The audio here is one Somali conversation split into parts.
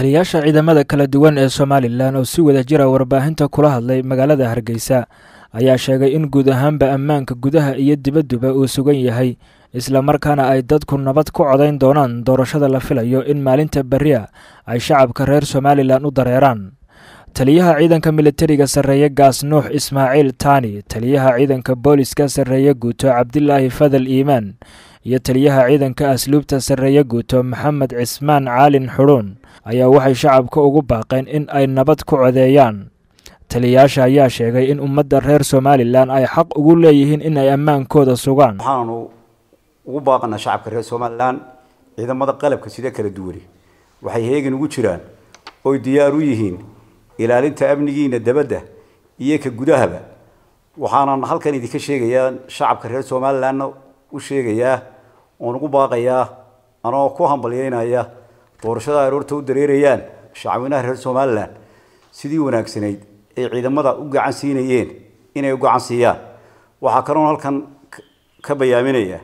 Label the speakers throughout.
Speaker 1: taliyayaasha ciidamada kala duwan ee somalilan oo si wada jira warbaahinta kula hadlay magaalada hargeysa ayaa sheegay in guud ahaanba ammaanka gudaha iyo dibadduba uu sugan yahay islamarkaana ay dadku nabad ku codayn doonaan doorashada la filayo in maalinta berria ay shacabka reer somalilan u dareeraan taliyaha ciidanka militariga sarreeye gaas nuux ismaaciil taani taliyaha ciidanka booliska sarreeye guuto cabdilaahi fadal iimaan iyo taliyaha ciidanka asluubta sarreeye guuto maxamed cismaan caalin xudhuun ayaa waxay shacabka ugu baaqeen in ay nabad ku codeeyaan taliyayaasha ayaa sheegay in ummadda reer somalilan ay xaq ugu leeyihiin in ay ammaankooda sugaan
Speaker 2: waxaanu ugu baaqanaa shacabka reer somalilan ciidamada qalabka sida kala duwani waxay heegan ugu jiraan oy diyaar u yihiin ilaalinta amnigiina dabadda iyo ka gudahaba waxaanan halkan idinka sheegayaa shacabka reer somalilanna u sheegayaa oon ugu baaqayaa anoo ku hambalyeynaya doorashada ay roorta u dareerayaan shacweynaha reer somalilan sidii wanaagsanayd ay ciidamada u gacan siinayeen inay u gacan siiyaan waxaa kaloon halkan ka bayaaminaya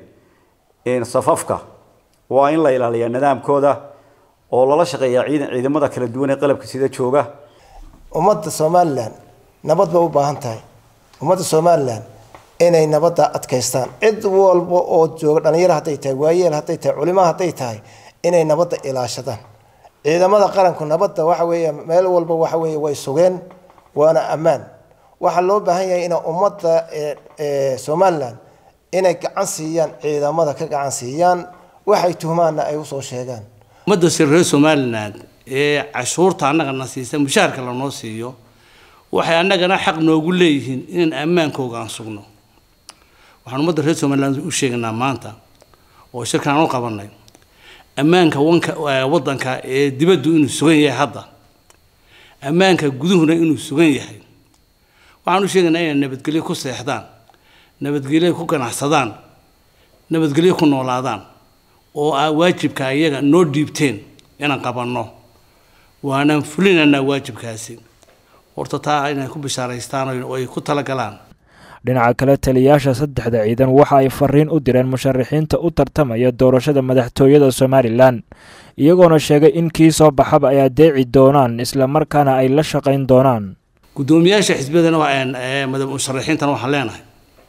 Speaker 2: safafka waa in la ilaaliyaa nidaamkooda oo lala shaqeeyaa ciidan ciidamada kala duwan ee qalabka sida jooga
Speaker 3: ummadda somalilan nabad bay u baahan tahay ummadda somalilan inay nabadda adkaystaan cid walba oo jooga dhalinyaro hadday tahay waayeel hadday tahay culimo hadday tahay inay nabadda ilaashadaan ciidamada qaranku nabadda waxa weeye meel walba waxa weeye way sugeen waana ammaan waxaa loo baahan yahay ina ummadda somalilan inay gacan siiyaan ciidamada ka gacan siiyaan waxay tuhmaanna ay usoo sheegaan
Speaker 4: ummadda reer somalilan ee cashuurta annagana siisa mushaharka lanoo siiyo waxay annagana xaq noogu leeyihiin inaan ammaankooga aan sugno waxaan ummadda reer somalilan u sheegaynaa maanta oo shirkan aan u qabanay ammaanka wanka waddanka ee dibaddu inuu sugan yahay hadda ammaanka guduhuna inuu sugan yahay waxaan u sheegaynaa inay nabadgelyo ku seexdaan nabadgelyo ku ganacsadaan nabadgelyo ku noolaadaan oo aa waajibka iyaga noo dhiibteen inaan qabanno waanaan fulinaynaa waajibkaasi horta taa inay ku bishaaraystaan oo ay ku talagalaan
Speaker 1: dhinaca kale taliyayaasha saddexda ciidan waxa ay fariin u direen musharaxiinta u tartamaya doorashada madaxtooyada somalilan iyagoona sheegay in kii soo baxaba ay adeeci doonaan islamarkaana ay la shaqayn doonaan
Speaker 4: guddoomiyaasha xisbiyadana musharaxiintana waxaan leenahay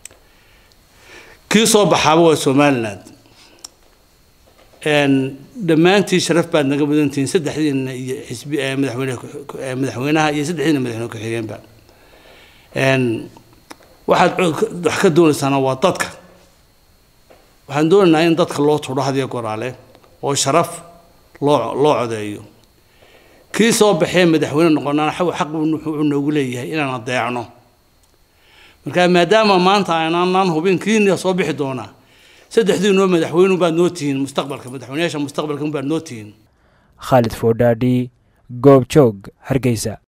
Speaker 4: kii soo baxaaba waa somaliland dhammaantii sharaf baad naga mudantihiin saddexdiina iyo xisbi madaxweyne madaxweynaha iyo saddexdiina madaxweyne ku-xigeenba waxaad wax ka doonaysaana waa dadka waxaan doonaynaa in dadka loo tudho hadiyo goraale oo sharaf loo loo codeeyo kii soo baxee madaxweyne noqonaana xaq wuxuu noogu leeyahay inaan adeecno marka maadaama maanta aanaan hubin kiina soo bixi doonaa saddexdiinoo madaxweynu baad noo tihiin mustaqbalka madaxweynayaasha mustaqbalka baad noo tihiin
Speaker 1: khaalid foodhaadhi goob joog hargeysa